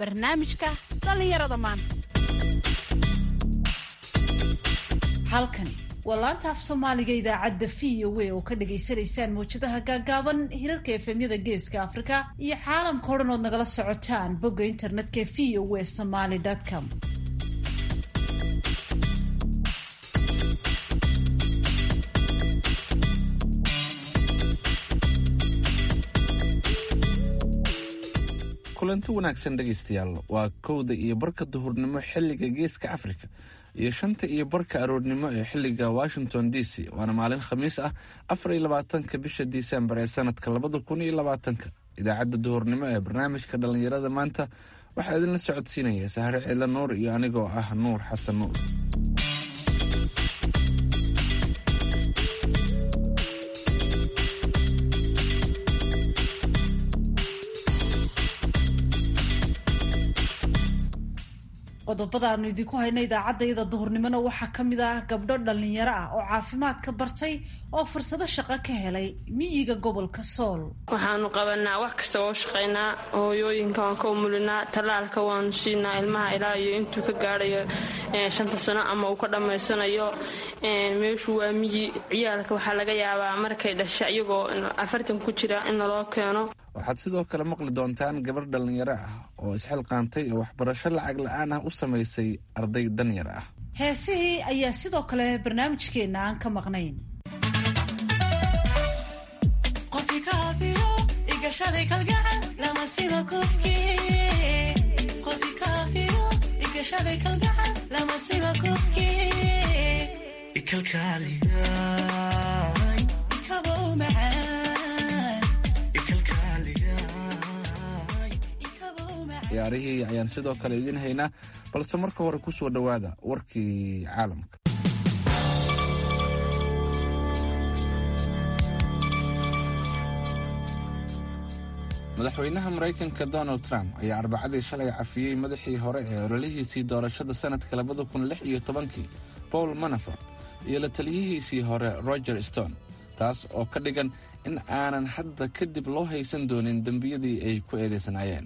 barnaamijka dhallinyarada maanta halkani waa laanta af soomaaliga idaacadda v o a oo ka dhagaysanaysaan mawjadaha gaagaaban hirarka efemyada geeska afrika iyo caalamka o dhan ood nagala socotaan bogga internetka v o a somaly com kulanti wanaagsan dhegaystayaal waa kowda iyo barka duhurnimo xilliga geeska afrika iyo shanta iyo barka aroornimo ee xilliga washington d c waana maalin khamiis ah afar iyo labaatanka bisha disembar ee sanadka labada kun iyo labaatanka idaacadda duhurnimo ee barnaamijka dhallinyarada maanta waxaa idinla socodsiinaya sahre ciidla nuur iyo anigoo ah nuur xasan nuur qodobada aanu idinku hayna idaacaddayada duhurnimona waxaa ka mid ah gabdho dhallinyaro ah oo caafimaadka bartay oo fursado shaqo ka helay miyiga gobolka sool waxaanu qabanaa wax kasta oo shaqaynaa hooyooyinka waan ka umulinaa tallaalka waanu siinaa ilmaha ilaa iyo intuu ka gaadhayo shanta sano ama uu ka dhammaysanayo meeshu waa miyi ciyaalka waxaa laga yaabaa markay dhasha iyagoo afartan ku jira in naloo keeno waxaad sidoo kale maqli doontaan gabar dhallinyaro ah oo isxilqaantay oo waxbarasho lacag la-aan ah u samaysay arday danyar ah heesihii ayaa sidoo kale barnaamijkeenna aan ka maqnayn ciyaarihii ayaan sidoo kale idiin haynaa balse marka hore ku soo dhowaada warkii caalamka madaxweynaha maraykanka donald trump ayaa arbacadii shalay cafiyey madaxii hore ee ololihiisii doorashada sanadka labada kun lix iyo tobankii paul manafort iyo la taliyihiisii hore roger stone taas oo ka dhigan in aanan hadda kadib loo haysan doonin dembiyadii ay ku eedeysanaayeen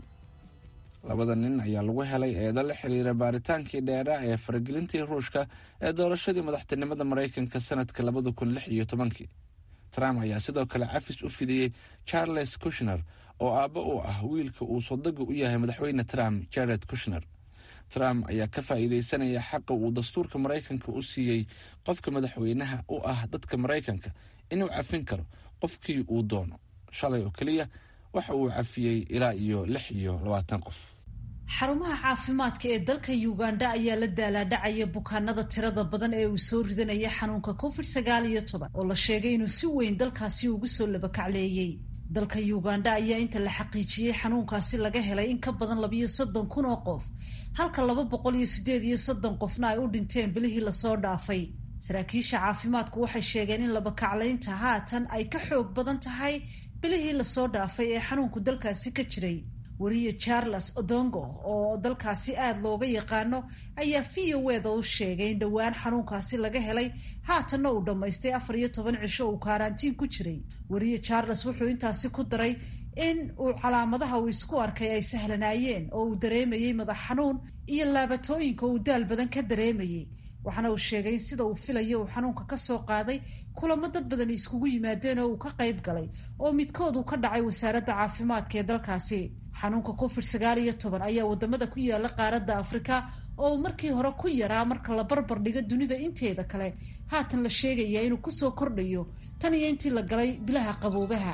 labada nin ayaa lagu helay eedo la xiriira baaritaankii dheeraa ee faragelintii ruushka ee doorashadii madaxtinimada maraykanka sanadka labada kun lix iyo tobankii trump ayaa sidoo kale cafis u fidiyey charles kushner oo aabbo u ah wiilka uu sodaga u yahay madaxweyne trump jared kushner trump ayaa ka faa'iideysanaya xaqa uu dastuurka maraykanka u siiyey qofka madaxweynaha u ah dadka maraykanka inuu cafin karo qofkii uu doono shalay oo keliya waxa uu cafiyey ilaa iyo lix iyo labaatan qof xarumaha caafimaadka ee dalka uganda ayaa la daalaadhacaya bukaanada tirada badan ee uu soo ridanaya xanuunka covid sagaal iyo toban oo la sheegay inuu si weyn dalkaasi ugu soo labakacleeyey dalka uganda ayaa inta la xaqiijiyey xanuunkaasi laga helay in ka badan labiyo soddon kun oo qof halka laba boqol iyo sideed iyo soddon qofna ay u dhinteen bilihii lasoo dhaafay saraakiisha caafimaadku waxay sheegeen in labakaclaynta haatan ay ka xoog badan tahay bilihii lasoo dhaafay ee xanuunku dalkaasi ka jiray wariye charles odongo oo dalkaasi aada looga yaqaano ayaa v o eda u sheegay in dhowaan xanuunkaasi laga helay haatanna uu dhammaystay afar iyo toban cisho uu kaaraantiin ku jiray wariye charles wuxuu intaasi ku daray in uu calaamadaha uu isku arkay ay sahlanaayeen oo uu dareemayey madax xanuun iyo laabatooyinka uu daal badan ka dareemayey waxaana uu sheegay in sida uu filayo uu xanuunka ka soo qaaday kulamo dad badan iskugu yimaadeen oo uu ka qayb galay oo midkood uu ka dhacay wasaaradda caafimaadka ee dalkaasi xanuunka covid sagaal iyo toban ayaa wadamada ku yaala qaaradda afrika oo uu markii hore ku yaraa marka la barbar dhigo dunida inteeda kale haatan la sheegayaa inuu kusoo kordhayo tan iyo intii la galay bilaha qaboobaha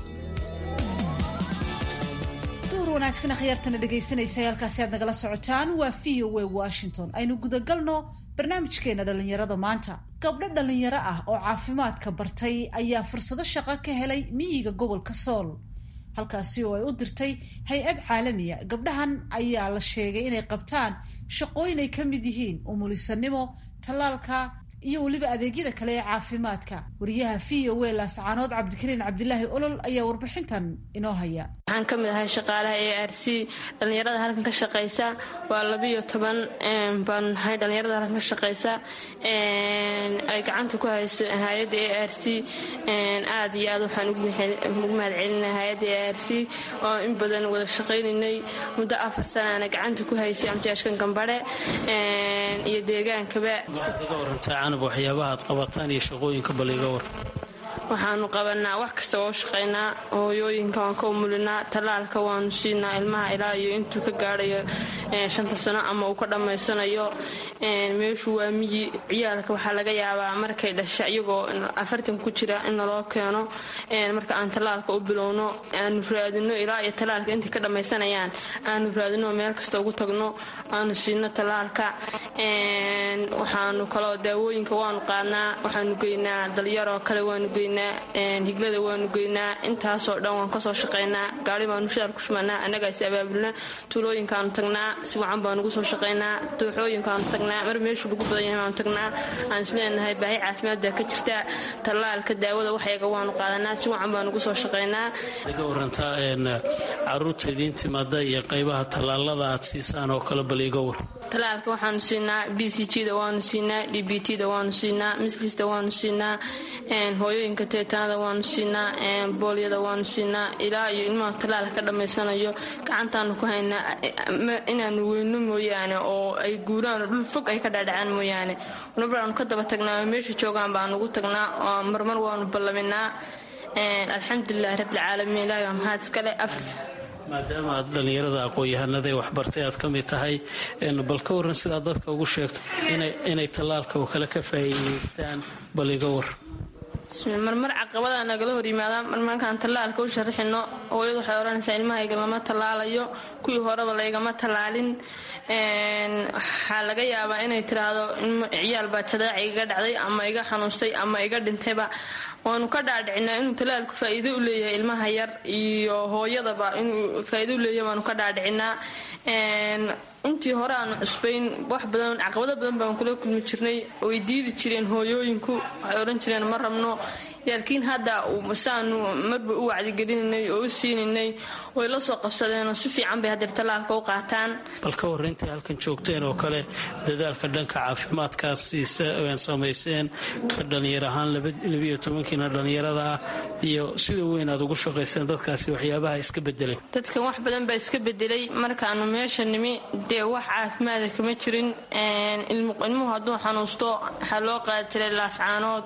duur wanaagsan akhyaartana dhegaysanaysa halkaasi aad nagala socotaan waa v o a washington aynu gudagalno barnaamijkeena dhallinyarada maanta gabdho dhallinyaro ah oo caafimaadka bartay ayaa fursado shaqo ka helay miyiga gobolka sool halkaasi oo ay u dirtay hay-ad caalamiya gabdhahan ayaa la sheegay inay qabtaan shaqooyin ay ka mid yihiin umulisanimo tallaalka iyo weliba adeegyada kale ee caafimaadka wariyaha v o a laascaanood cabdikariin cabdilaahi olol ayaa warbixintan inoo haya waxaan ka mid ahay shaqaalaha a r c dhallinyarada halkan ka shaqaysa waa labiyo toban baan nahay dhallinyarada halkan ka shaqaysa ay gacanta ku hayso hay-adda a r c aad iyo aad waxaan ugu mahad celinay hay-adda a r c oo in badan wada shaqaynaynay muddo afar sanaana gacanta ku haysay amjaashkan gambadhe iyo deegaankaba canab waxyaabaha aad qabataan iyo shaqooyinka bal iga war waxaanu qabanaa wax kasta oo shaqaynaa hooyooyinka waan ka umulinaa tallaalka waanu siinaa ilmaha ilaa iyo intuu ka gaadhayo shanta sano ama uu ka dhammaysanayo meeshu waa miyi ciyaalka waxaa laga yaabaa markay dhasha iyagoo afartan ku jira in naloo keeno marka aan tallaalka u bilowno aanu raadino ilaa iyo tallaalka intay ka dhammaysanayaan aanu raadino meel kasta ugu tagno aanu siino tallaalka waxaanu kaloo daawooyinka waanu qaadnaa waxaanu geynaa dalyaroo kale waanu geynaa higlada waanu geynaa intaasoo dhan waan kasoo shaqaynaa gaari baanu shaar ku shumanaa annagaas abaabulna tuulooyinkaanu tagnaa si wacan baanugu soo shaqaynaa dooxooyinkaanu tagnaa mar meeshu lagu badan yahay baanu tagnaa aan isleenahay baahi caafimaad baa ka jirta tallaalka daawada waxyaga waanu qaadanaa si wacan baanugu soo shaqaynaa iga warantaa caruurta idiin timaada iyo qaybaha tallaalada aad siisaan oo kale bal iga war tallaalka waxaanu siinaa b c g da waanu siinaa d b t da waanu siinaa mislista waanu siinaa hooyooyinka teetanada waanu siinaa boolyada waanu siinaa ilaa iyo ilmaha tallaalka ka dhammaysanayo gacantaanu ku haynaa inaanu weyno mooyaane oo ay guuraan dhul fog ay ka dhaadhacaan mooyaane nabaanu ka daba tagnaa meesha joogaan baanugu tagnaa marmar waanu ballaminaa alxamdulilahi rabbilcaalamiin ilahi waa mahad iskale afris maadaama aad dhallinyarada aqoon-yahanada ee waxbartay aad ka mid tahay bal ka waran sidaa dadka ugu sheegto inay tallaalka oo kale ka faa'iidaystaan bal iga war marmar caqabada nagala hor yimaada marmarkaan tallaalka u sharaxino hooyadu waxay odhanaysaa ilmahayga lama tallaalayo kuwii horeba laygama tallaalin waxaa laga yaabaa inay tiraahdo ciyaal baa jadaaci iga dhacday ama iga xanuustay ama iga dhintayba waanu ka dhaadhicinaa inuu tallaalku faa'iido u leeyahay ilmaha yar iyo hooyadaba inuu faa'iido u leeyahay waanu ka dhaadhicinaa intii hore aanu cusbayn wax badan caqabado badan baan kula kulmi jirnay way diidi jireen hooyooyinku waxay odhan jireen ma rabno laakiin hadda saanu marba u wacdigelinanay oo u siinaynay way la soo qabsadeenoo si fiican bay hadeer tallaalka u qaataan bal ka warra intay halkan joogteen oo kale dadaalka dhanka caafimaadkaad samayseen ka dhallinyar ahaan labiyo tobankiina dhallinyarada ah iyo sida weyn aad ugu shaqayseen dadkaasi waxyaabaha iska bedelay dadkan wax badan baa iska bedelay markaanu meesha nimi dee wax caafimaada kama jirin ilmuhu hadduu xanuusto waxaa loo qaadi jiray laascaanood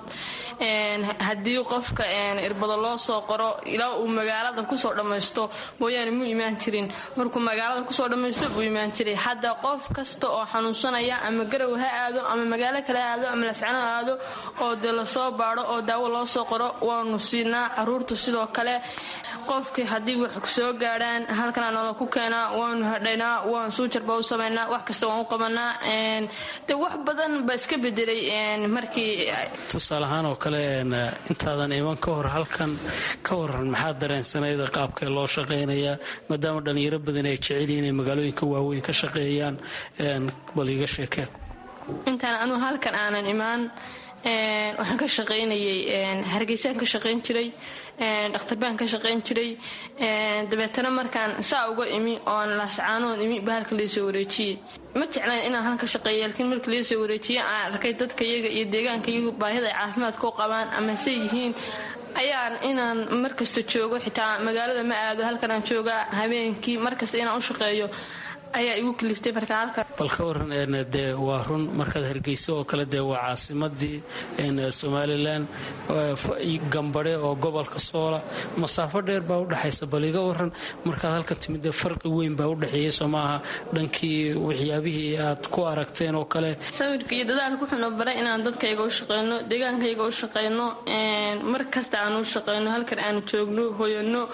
haddii qofka irbado loo soo qoro ilaa uu magaalada kusoo dhammaysto mooyaane muu imaan jirin markuu magaalada kusoo dhammaysto buu imaan jiray hadda qof kasta oo xanuunsanaya ama garow ha aado ama magaalo kale ha aado ama lascano ha aado oo dee lasoo baado oo daawo loo soo qoro waanu siinaa caruurta sidoo kale qofkii haddii wax soo gaadhaan halkana noola ku keenaa waanu hadhaynaa waan suujarba u samaynaa wax kasta waan u qabanaa de wax badan baa iska bedelay markii tusaale ahaan oo kale intaadan iman ka hor halkan ka waran maxaa dareensanayda qaabkee loo shaqaynayaa maadaama dhallinyaro badan ay jeceliin inay magaalooyinka waaweyn ka shaqeeyaan bal iiga sheekee intaan anugu halkan aanan imaan waxaan ka shaqaynayay hargeysaan ka shaqayn jiray dhakhtar baan ka shaqayn jiray dabeetana markaan saa uga imi oon laascaanoon imi ba halka laysoo wareejiyey ma jeclayn inaan halka shaqeeya laakiin marka laysoo wareejiyey aan arkay dadka iyaga iyo deegaanka iyagu baahida ay caafimaadka u qabaan ama se yihiin ayaan inaan markasta joogo xitaa magaalada ma aado halkanaan joogaa habeenkii markasta inaan u shaqeeyo ayaa igu kaliftay marka halka bal ka waran dee waa run markaad hargeyso oo kale dee waa caasimadii somalilan gambadhe oo gobolka soola masaafo dheer baa udhexaysa bal iga waran markaad halkan timid dee farqi weyn baa udhexeeyey soo maaha dhankii waxyaabihii aad ku aragteen oo kale sawirka iyo dadaalka wuxuuna baray inaan dadkayga u shaqeyno deegaankayga u shaqeyno mar kasta aan u shaqeyno halkan aanu joogno hoyano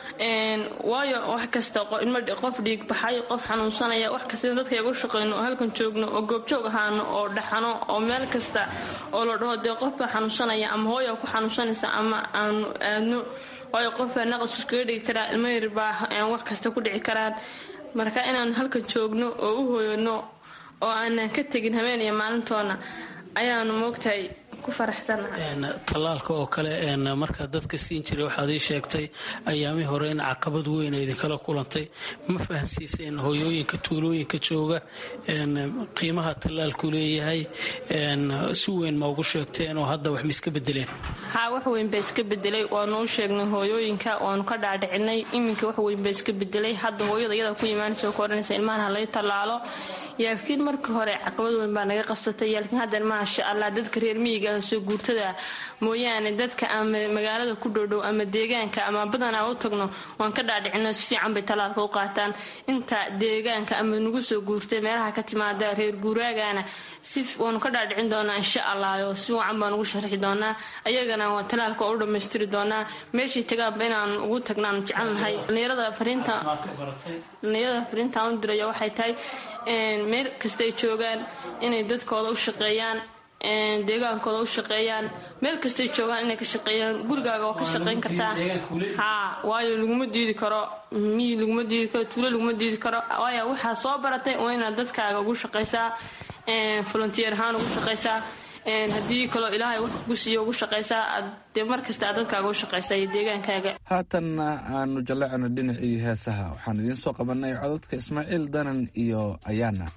waayo wax kasta qof dhiig baxay qof xanuunsanaya wax kasta in dadkayga u shaqeyno oo halkan joogno oo goobjoog ahaano oo dhaxano oo meel kasta oo la dhaho dee qofbaa xanuunsanaya ama hooya ku xanuunsanaysa ama aanu aadno waayo qofbaa naqas iskaga dhigi karaa ilmo yar baa wax kasta ku dhici karaan marka inaan halkan joogno oo u hooyano oo aanan ka tegin habeen iyo maalintoona ayaanu moogtahay ku faraxsanahay tallaalka oo kale markaa dadka siin jiray waxaad ii sheegtay ayaamii hore in caqabad weyn ay idinkala kulantay ma fahansiiseen hooyooyinka tuulooyinka jooga qiimaha tallaalku leeyahay si weyn ma ugu sheegteen oo hadda wax ma iska bedeleen haa wax weyn baa iska bedelay waanu u sheegnay hooyooyinka waanu ka dhaadhicinay iminka wax weyn baa iska bedelay hadda hooyada iyada ku imaanaysa ka odhanaysa ilmahan ha lay tallaalo yaakiin markii hore caqabad weyn baa naga qabsatay laakiin haddan maasha allah dadka reer miyiga soo guurtada mooyaane dadka ama magaalada ku dhowdhow ama deegaanka ama badanaa u tagno waan ka dhaadhicino si fiican bay tallaalka u qaataan inta deegaanka ama nagu soo guurtay meelaha ka timaada reer guuraagana si waanu ka dhaadhicin doonaa insha allah oo si wacan baan ugu sharxi doonaa ayagana waan tallaalka u dhammaystiri doonaa meeshay tagaanba inaan ugu tagnaan jecelnahay dhalinyarada fariintaan u diraya waxay tahay meel kasta ay joogaan inay dadkooda u shaqeeyaan deegaankooda u shaqeeyaan meel kastay joogaan inay ka shaqeeyaan gurigaaga waa ka shaqeyn kartaa haa waayo laguma diidi karo miyi laguma diidi karo tuulo laguma diidi karo waayo waxaa soo baratay waa inaad dadkaaga ugu shaqaysaa volunteer ahaan ugu shaqaysaa haddii kaloo ilaahay wax kugu siiyo ugu shaqaysaa aad dee mar kasta aad dadkaaga u shaqaysaa iyo deegaankaaga haatanna aanu jallecno dhinacii heesaha waxaan idiin soo qabanay codadka ismaaciil danan iyo ayaana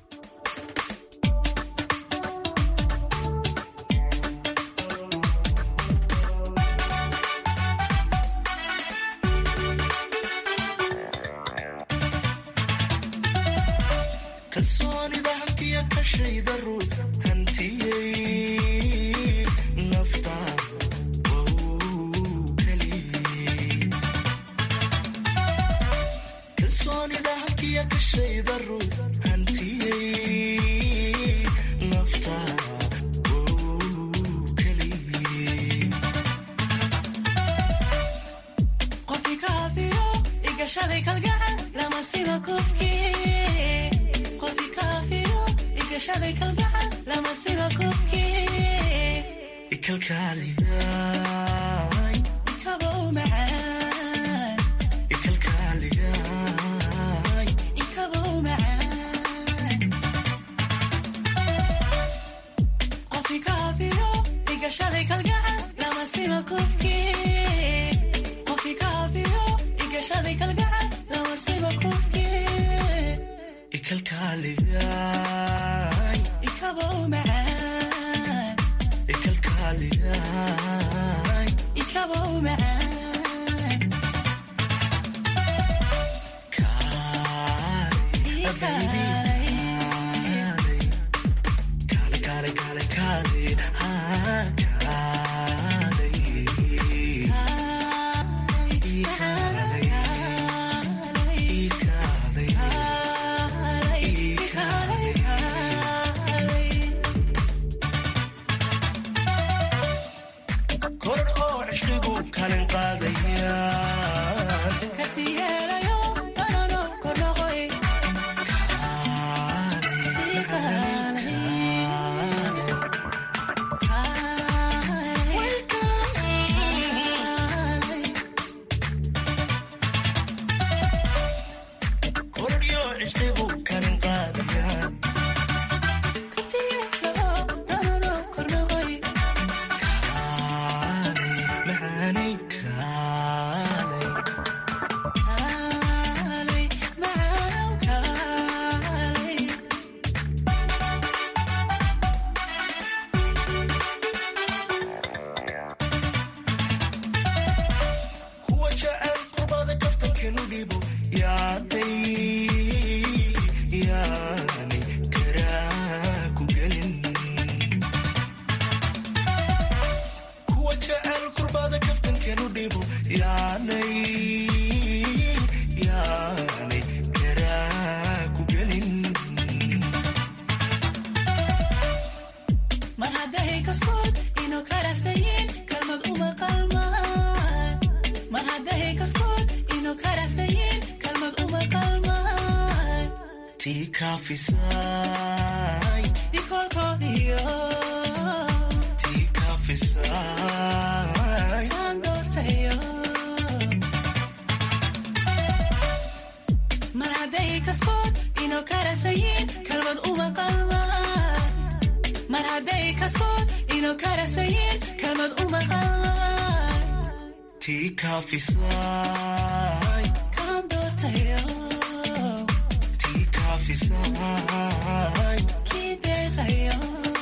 mar hadday kaskood ino karasayiin kalmad u maqan tii kaafisay kaan doortayo tii kaafisay kii deeqayo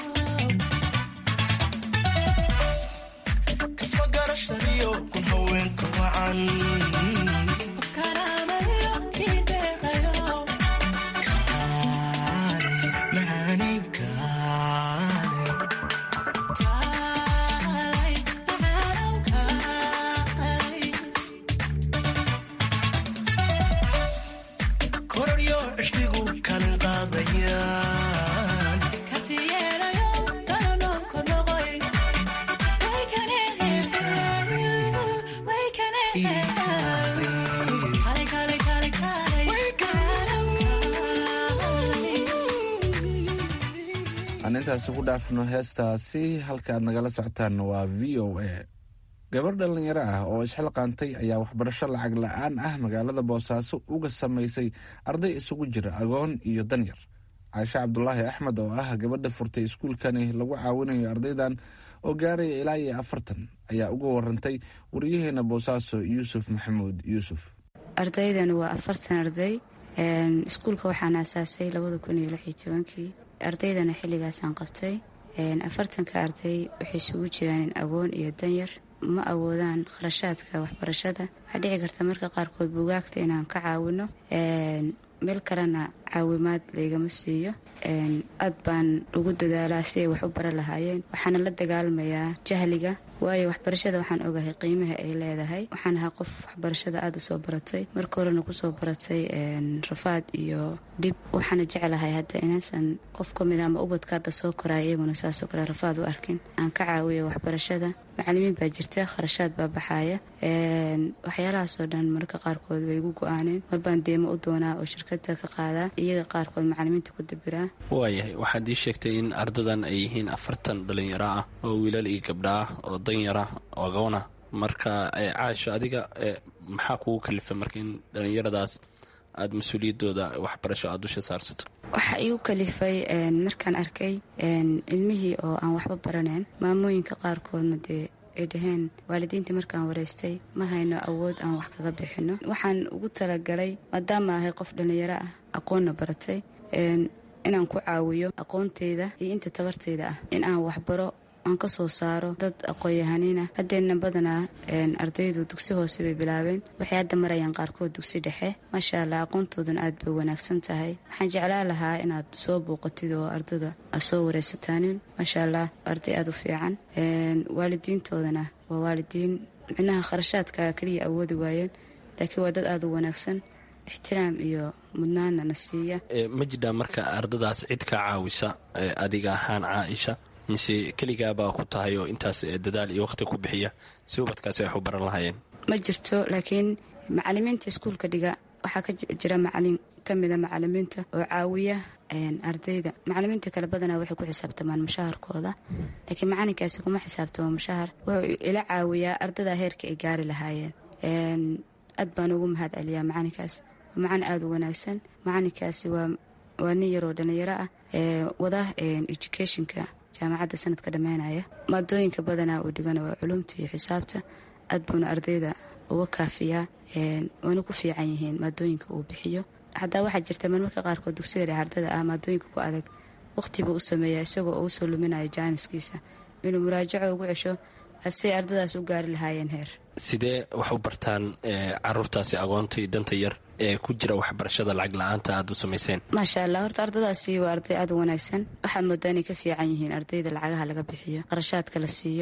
kasma garashadiyo kun haweenka wacan karaamayo kii deeqayo kaale macaanay kaale kaalay macaanow kaalay kororyo cishligu kalin qaadayaan kartiyeelayo dalanoonku noqoy way kane way kane kale kale kale kale aan intaasi ku dhaafno heestaasi halka aad nagala socotaan waa v o a gabar dhallinyaro ah oo isxilqaantay ayaa waxbarasho lacag la-aan ah magaalada boosaaso uga samaysay arday isugu jira agoon iyo danyar caashe cabdulaahi axmed oo ah gabadha furtay iskuulkani lagu caawinayo ardaydan oo gaaraya ilaa iyo afartan ayaa uga warantay wariyaheena boosaaso yuusuf maxamuud yuusuf ardaydan waa afartan arday iskuulka waxaan aasaasay labada kun iyo lix iyo tobankii ardaydana xilligaasaan qabtay afartanka arday waxay isugu jiraan agoon iyo danyar ma awoodaan kharashaadka waxbarashada waxaa dhici karta marka qaarkood buugaagta inaan ka caawino meel kalena caawimaad laygama siiyo aad baan ugu dadaalaa si ay wax u bara lahaayeen waxaana la dagaalmayaa jahliga waayo waxbarashada waxaan ogahay qiimaha ay leedahay waxaan ahaa qof waxbarashada aada usoo baratay marka horena kusoo baratay rafaad iyo dhib waxaana jeclahay hadda inaysan qof ka mid ama ubadka hadda soo koraya iyaguna saasoo kale rafaad u arkin aan ka caawiyo waxbarashada macalimiin baa jirta kharashaad baa baxaaya waxyaalahaasoo dhan mararka qaarkood way igu go-aaneen marbaan deemo u doonaa oo shirkada ka qaadaa iyaga qaarkood macalimiinta ku dabiraa waayahay waxaad ii sheegtay in ardadan ay yihiin afartan dhalinyaro ah oo wiilal iyo gabdha ah oo danyara ogoona marka caasho adiga maxaa kugu kalifa marka in dhalinyaradaas aada mas-uuliyadooda waxbarasho aada dusha saarsato waxaa igu kalifay markaan arkay ilmihii oo aan waxba baraneyn maamooyinka qaarkoodna dee ay dhaheen waalidiintii markaan wareystay ma hayno awood aan wax kaga bixino waxaan ugu talagalay maadaama ahay qof dhallinyaro ah aqoonna baratay inaan ku caawiyo aqoonteyda iyo inta tabarteyda ah in aan waxbaro aan ka soo saaro dad aqoon-yahaniina haddeenna badanaa ardaydu dugsi hoose bay bilaabeen waxay hadda marayaan qaarkood dugsi dhexe maasha allah aqoontooduna aad bay wanaagsan tahay waxaan jeclaa lahaa inaad soo bouqatid oo ardada aad soo wareysataanin maasha allah arday aada u fiican waalidiintoodana waa waalidiin micnaha kharashaadka keliya awoodi waayeen laakiin waa dad aada u wanaagsan ixtiraam iyo mudnaana na siiya ma jidhaa marka ardadaas cid kaa caawisa adiga ahaan caaisha mise keligaabaa ku tahay oo intaas dadaal iyo wakhti ku bixiya si ubadkaasi wax u baran lahaayeen ma jirto laakiin macalimiinta iskuulka dhiga waxaa ka jira macalin ka mida macalimiinta oo caawiya ardayda macalimiinta kale badanaa waxay ku xisaabtamaan mushaharkooda laakiin macalinkaasi kuma xisaabtamo mushahar wuxuu ila caawiyaa ardada heerka ay gaari lahaayeen aad baan ugu mahad celiyaa macalinkaas waa macalin aada u wanaagsan macalinkaasi waa nin yaroo dhallinyaro ah wada educationka jaamacadda sanadka dhammaynaya maadooyinka badanaa uu dhigana waa culumta iyo xisaabta aad buuna ardayda uga kaafiyaa waana ku fiican yihiin maadooyinka uu bixiyo xataa waxaa jirta marmarka qaarkood dugsiga dhexe ardada ah maadooyinka ku adag wakhtiba u sameeyaa isagoo uu soo luminayo jaaniskiisa inuu muraajaco ugu cesho say ardadaas u gaari lahaayeen heer sidee wax u bartaan caruurtaasi agoonta iyo danta yar ee ku jira waxbarashada lacag la-aanta aada u samayseen maasha allah horta ardadaasi waa arday aada u wanaagsan waxaad moodaa inay ka fiican yihiin ardayda lacagaha laga bixiyo qarashaadka la siiyo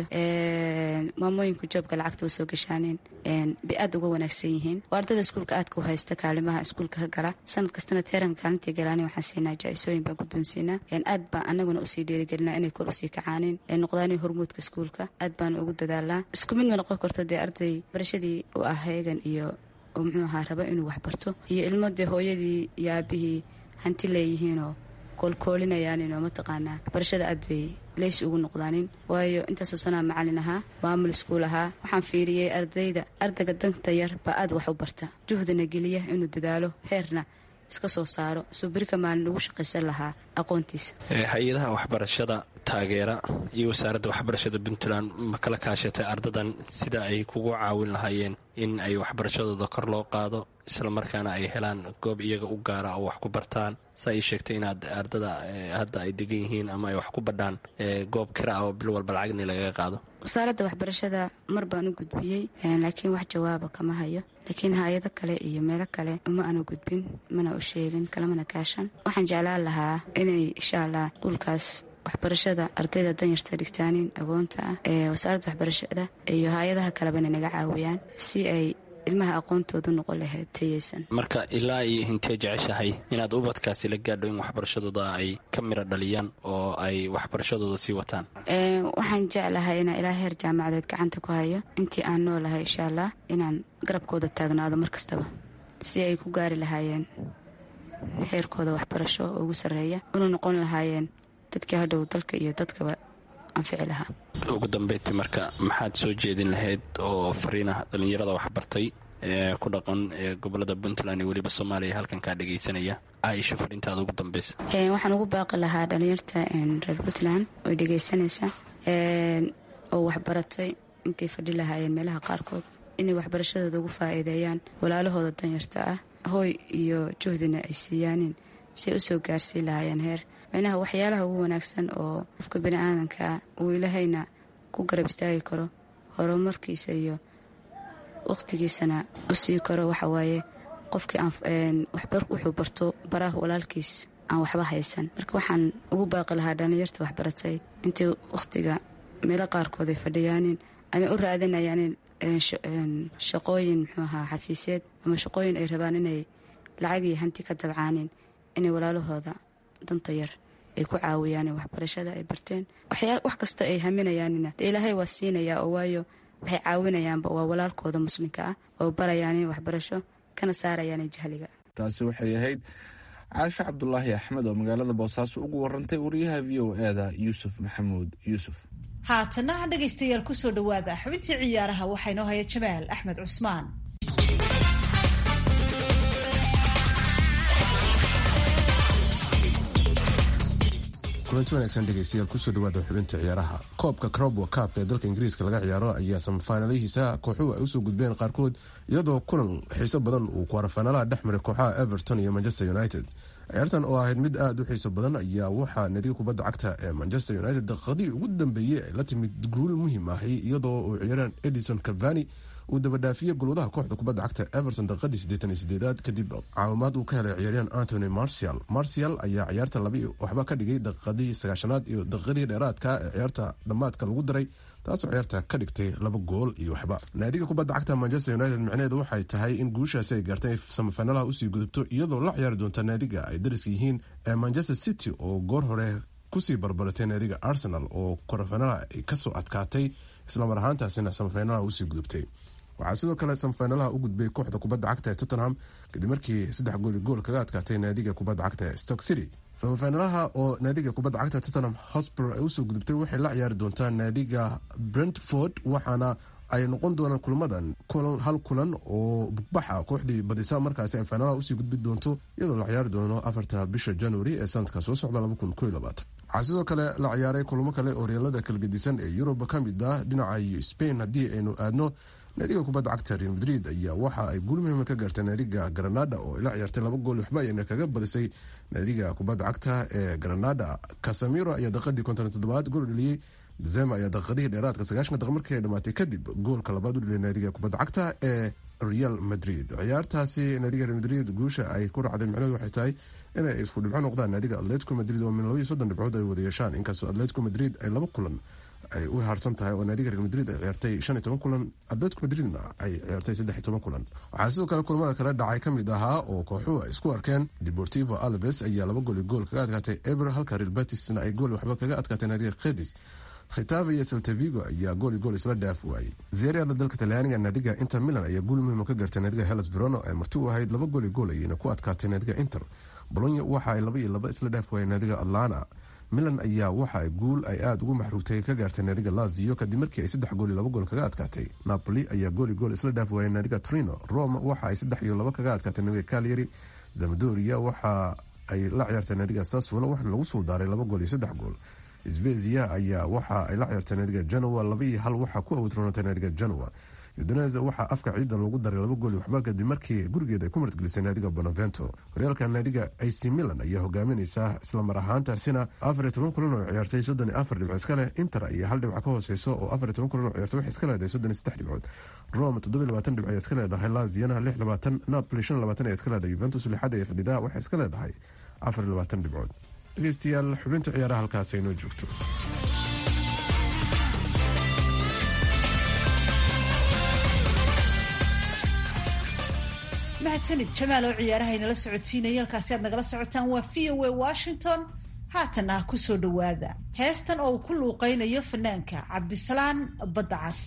maamooyinku joobka lacagta u soo gashaaneen bay aada uga wanaagsan yihiin waa ardayda iskuulka aadka u haysta kaalimaha iskuulka ka gala sanad kastana teeranka kaalintii galaan waxaan siinaa jaa-isooyin baan guddoonsiinaa aad baan anaguna usii dhiirigelinaa inay kor usii kacaaneen noqdaanay hormuudka iskuulka aad baan ugu dadaalaa isku mid ma noqon karto dee arday barashadii u ah heegan iyo oo muxuu ahaa raba inuu waxbarto iyo ilmo dee hooyadii iyo aabihii hanti leeyihiinoo koolkoolinayaaninoo mataqaanaa waxbarashada aad bay leys ugu noqdaanin waayo intaasoo sanaa macalin ahaa maamul iskuul ahaa waxaan fiiriyey ardayda ardayga danta yar baa aad wax u barta juhdina geliya inuu dadaalo heerna iska soo saaro suu berika maalin ugu shaqaysan lahaa aqoontiisa hay-adaha waxbarashada taageera iyo wasaaradda waxbarashada puntland ma kala kaashatay ardadan sida ay kugu caawin lahaayeen in ay waxbarashadooda kor loo qaado islamarkaana ay helaan goob iyaga u gaara oo wax ku bartaan saa ii sheegtay inaad ardada hadda ay degan yihiin ama ay wax ku badhaan goob kira ah oo bil walba lacagni lagaga qaado wasaaradda waxbarashada mar baan u gudbiyey laakiin wax jawaaba kama hayo laakiin hay-ado kale iyo meelo kale uma aanu gudbin mana u sheegin kalamana kaashan waxaan jeclaan lahaa inay insha allah quulkaas waxbarashada ardayda danyarta dhigtaanin agoonta ah ee wasaaradda waxbarashada iyo hay-adaha kalebana naga caawiyaan si ay ilmaha aqoontoodu noqon lahayd tayeysan marka ilaa iyo hintee jeceshahay inaad ubadkaasi la gaadho in waxbarashadooda ay ka miro dhaliyaan oo ay waxbarashadooda sii wataan waxaan jeclahay inaan ilaa heer jaamacadeed gacanta ku hayo intii aan noolahay insha allah inaan garabkooda taagnaado mar kastaba si ay ku gaari lahaayeen heerkooda waxbarasho oo ugu sarreeya una noqon lahaayeen dadkii hadhow dalka iyo dadkaba anfici lahaa ugu dambeyntii marka maxaad soo jeedin lahayd oo fariinah dhallinyarada waxbartay ee ku dhaqan ee gobolada puntland iyo weliba soomaaliya halkan kaa dhegaysanaya caaisha fariintaada ugu dambeysa waxaan ugu baaqi lahaa dhallinyarta reer puntland oy dhegaysanaysa oo waxbaratay intay fadhi lahaayeen meelaha qaarkood inay waxbarashadooda ugu faa'iideeyaan walaalahooda danyarta ah hooy iyo juhdina ay siiyaanin si ay usoo gaarsiin lahaayeen heer micnaha waxyaalaha ugu wanaagsan oo qofka bini aadankaa uu ilahayna ku garab istaagi karo horumarkiisa iyo wakhtigiisana u sii karo waxawaaye qofkii wuxuu barto baraha walaalkiis aan waxba haysan marka waxaan ugu baaqi lahaa dhallinyarta waxbaratay intay wakhtiga meelo qaarkood ay fadhiyaanin ama u raadinayaanin shaqooyin muxuu ahaa xafiisyeed ama shaqooyin ay rabaan inay lacag iyo hanti ka dabcaanin inay walaalahooda danta yar ay ku caawiyaan waxbarashada ay barteen wax kasta ay haminayaanina dee ilaahay waa siinayaa oo waayo waxay caawinayaanba waa walaalkooda muslimka ah oo barayaan waxbarasho kana saarayaan jahliga taasi waxay ahayd caasho cabdulaahi axmed oo magaalada boosaaso ugu warantay wariyaha v o eda yuusuf maxamuud yuusuf haatana dhegaystayaal kusoo dhowaada xubintii ciyaaraha waxaa inoo haya jamaal axmed cusmaan kulanti wanaagsan dhegeystayaal kusoo dhawaada xubinta ciyaaraha koobka crobwa kaabka ee dalka ingiriiska laga ciyaaro ayaa samafaanalihiisa kooxuhu ay usoo gudbeen qaarkood iyadoo kulan xiiso badan uu kwaarafaanalaha dhex maray kooxaha everton iyo manchester united ciyaartan oo ahayd mid aada u xiiso badan ayaa waxaa nadiga kubadda cagta ee manchester united daqiiqadii ugu dambeeyey ay la timid guul muhiim ahi iyadoo uu ciyaaraan edison cavani uu dabadhaafiyey golwadaha kooxda kubadda cagta everton daqiiqadii siddeetan iyo sideedaad kadib caawimaad uu ka helay ciyaaryahan antony marcial marcial ayaa ciyaarta labi waxba ka dhigay daqiiqadii sagaashanaad iyo daqiiqadii dheeraadka ee ciyaarta dhammaadka lagu daray taasoo ciyaarta ka dhigtay laba gool iyo waxba naadiga kubadda cagta manchester united micneheedu waxay tahay in guushaasi ay gaartay samafaanalaha usii gudubto iyadoo la ciyaari doonta naadiga ay dariska yihiin ee manchester city oo goor hore kusii barbaratay naadiga arsenal oo korafaanalaha ay kasoo adkaatay islamar ahaantaasina samafaanalaha usii gudubtay waxaa sidoo kale samafaanalaha u gudbay kooxda kubadda cagta ee tottenham kadib markii saddex gooli gool kaga adkaatay naadiga kubadda cagta ee stock city samafaanalaha oo naadiga kubadda cagta tottenham hosper ay usoo gudubtay waxay la ciyaari doontaa naadiga brentford waxaana ay noqon doonaan kulmadan hal kulan oo bugbaxa kooxdii badisa markaasi ay faanalaha usii gudbi doonto iyadoo la ciyaari doono afarta bisha january ee sanadka soo socda waxaa sidoo kale la ciyaaray kulamo kale oo reelada kalgedisan ee yurub ka mid ah dhinaca spain haddii aynu aadno naadiga kubadda cagta real madrid ayaa waxa ay guul muhiima ka gaartay naadiga granada oo la ciyaartay laba gool waxba ayna kaga badisay naadiga kubadda cagta ee granada casamiro ayaa daqiiqadii konton toddobaad gool dheliyey benzema ayaa daqiiqadihii dheeraadka sagaashan daqiiq markii ay dhamaatay kadib goolka labaad u dheliyay naadiga kubadda cagta ee real madrid ciyaartaasi naadiga real madrid guusha ay ku raacday micnaheedu waxay tahay inay isku dhibco noqdaan naadiga atletico madrid oo min labaiyo soddon dhibcood ay wada yeeshaan inkastoo atletico madrid ay laba kulan ay u haarsan tahay oo naadiga real madrid ay ciyaartay shan iyo toban kulan atletico madridna ay ciyaartay saddex iyo toban kulan waxaa sidoo kale kulamada kale dhacay ka mid ahaa oo kooxuhu ay isku arkeen deportivo alves ayaa laba gooli gool kaga adkaatay eber halka real batisna ay gool waxba kaga adkaatay naadiga khedis khitaava iyo saltavigo ayaa gooli gool isla dhaaf waayey zeeriada dalka talyaaniga naadiga inter milan ayaa guul muhiima ka gaartay naadiga helas verono ee marti u ahayd laba gooli gool ayayna ku adkaatay naadiga inter bolonya waxa ay laba iyo laba isla dhaaf waayeen naadiga atlana milan ayaa waxa ay guul ay aada ugu maxruugtay ka gaartay naadiga lazio kadib markii ay saddex gool iyo laba gool kaga adkaatay napoli ayaa gooli gool isla dhaaf waayeen naadiga trino rome waxa ay saddex iyo laba kaga adkaatay naadiga calyari zamadoria waxa ay la ciyaartay naadiga saswolo waxaana lagu suuldaaray laba gool iyo saddex gool sbezia ayaa waxa ay la ciyaartay naadiga genoa laba iyo hal waxaa ku awdroonatay naadiga genoa udinese waxaa afka ciidan loogu daray laba gooli waxba kadib markii gurigeeda ay ku martgelisay naadiga bonavento horyaalka naadiga ac milan ayaa hogaaminaysa islamar ahaantaasina afar iyo toban kulan oo ciyaartay soddon iyo afar dhibc iska leh inter iyo hal dhibc ka hooseyso oo afar iyo toban kulan oo ciyaartay waxay iska leedahay soddon iyo saddex dhibcood rome toddoba iyo labaatan dhibc ayaa iska leedahay laziana lix labaatan napoli shan labaatan ayaa iska leedahay juventus lixaad ee fadhida waxay iska leedahay afar iyo labaatan dhibcood dhegeystayaal xubinta ciyaaraha halkaas aynoo joogto mahadsanid jamaal oo ciyaaraha inala socotiinaya halkaasi aad nagala socotaan waa v o a washington haatan ah kusoo dhowaada heestan oo uu ku luuqaynayo fanaanka cabdisalaan baddacas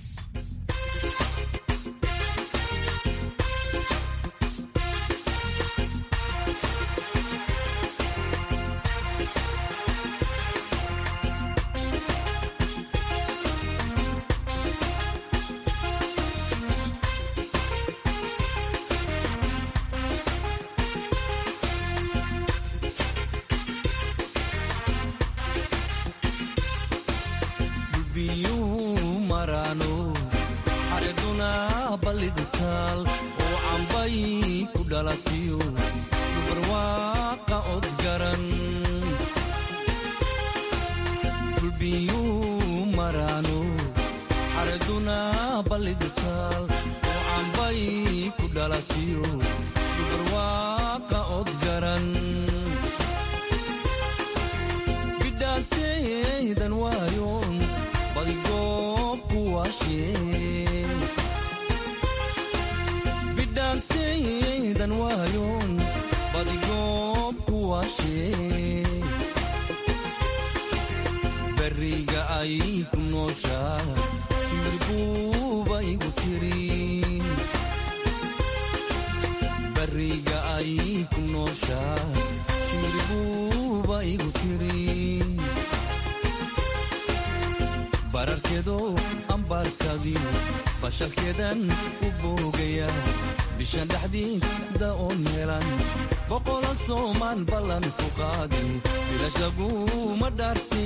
bashalkeedan u boogaya bishan dhexdiida oon helan boqola soomaan ballan ku qaadi bilashaguma dhaarti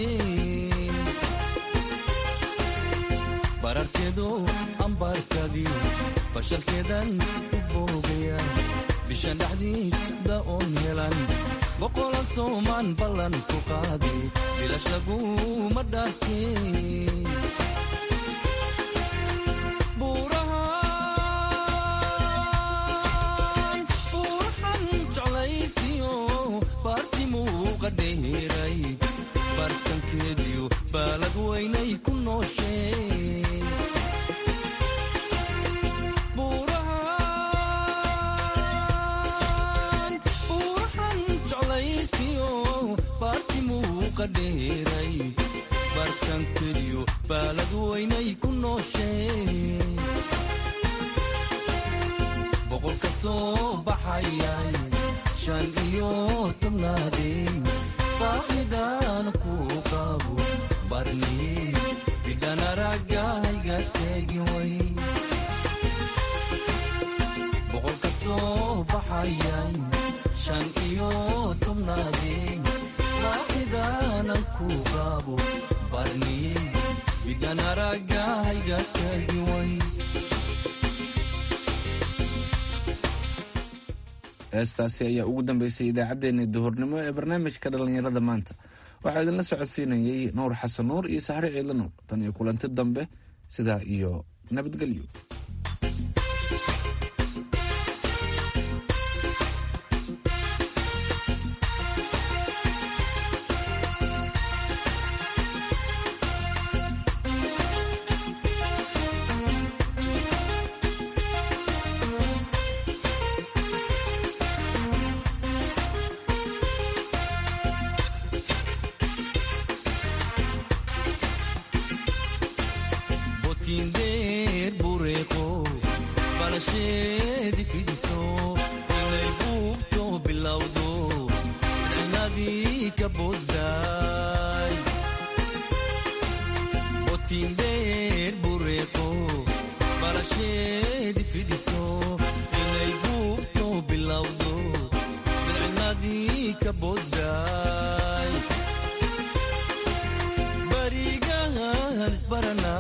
bararkeedo ambaarkadiyo bashalkeedan u boogaya bishan dhexdiida oon helan boqola soomaan ballan ku qaadi bilashaguma dhaarti bartankeediyo baalad weynay ku nooshee buurahan jeclaysiyo baarti muuqa dheeray bartankeediyo baalad weynay ku nooshee boqolka soo baxayay shan iyo tobnaadee baahidan ku qabo barni bidhan aragayga teegi way boqolka soo baxayay shan iyo tobnaadee baahidanan ku qabo barni bidhan aragayga teegi way heestaasi ayaa ugu dambeysay idaacaddeenii duhurnimo ee barnaamijka dhallinyarada maanta waxaa idinla socodsiinayey nuur xasan nuur iyo saxre ciidla nuur tan iyo kulanti dambe sidaa iyo nabadgelyo isbarana